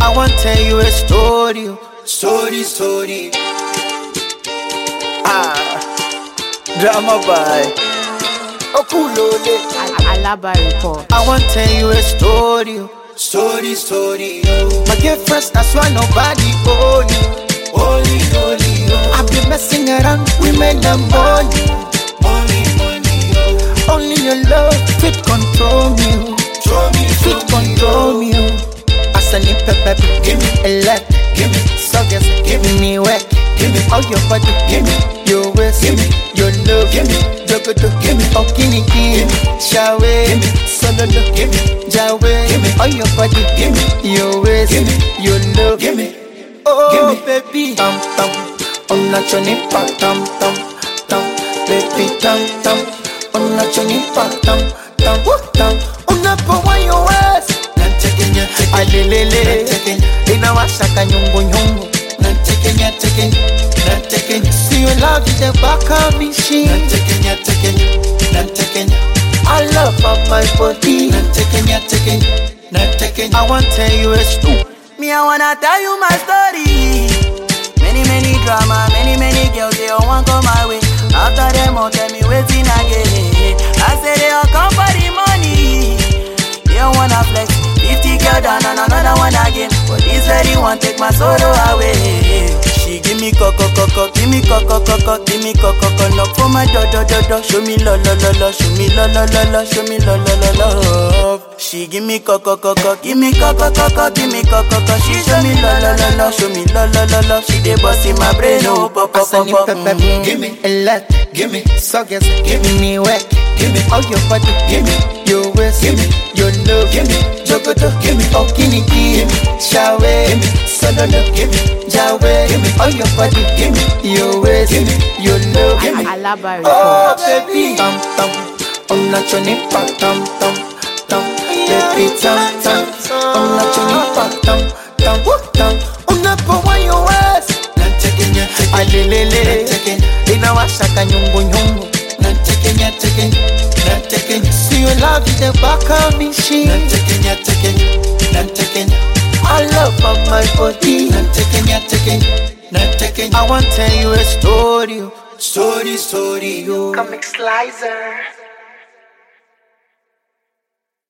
I want tell you a story, oh. story, story. Ah, drama by Okulole. Al- Alaba report. I want tell you a story, oh. story, story. oh. My girlfriend, that's why nobody hold you. Holy, holy, oh. I've been messing around women and money. Only money, oh. Only your love fit control me. oh. Fit control me. oh. As I need pepper, give me a lot. Give me suckers, give me work. Give me all your body, give me your waist, give me your love, give me jogoto, give me okini, give me shawe, give me sololo, give me jawe, give me all your body, give me your waist, give me your love, give me oh baby, tam tam, on a choni pa tam tam tam, baby tam tam, on a choni pa tam tam woo, tam, on a pa wa your waist. alelele inawashaka nyungunyungu siyo love is the back of machine I love of my body I want tell you a story Me, I wanna tell you my story. Many, many drama, many, many girls, they all want come my way. After them, all tell me waiting again. I say they all come for the money. They all wanna flex. 50 girl down and another one again. But this lady want take my sorrow away. She give me coco coco, give me coco coco, give me coco coco. Knock for my do do do do. Show me lo lo lo lo, show me lo lo lo lo, show me lo lo lo love. She give me coco coco, give me coco coco, give me coco coco. She show me lo lo lo lo, show me lo lo lo lo. She dey bust in my brain, oh pop pop Asani pop. pepe, mhm. give me a lot, give me suckers, give me work, give me all your body, give me your waist, give me your love, give me jogoto, give me okini, give me shawe, give me sololo, give me jawe, give me all your body, give me your waist, give me your love, give me Alaba Oh report. baby, tam tam, on a choni pa tam tam tam, baby tam tam, on a choni pa tam tam woo, tam, on a pa wa your waist. alelele inawashaka nyungunyungu siyo love is the back of machine I love of my body I want tell you a story oh. story story oh. Comic Slicer.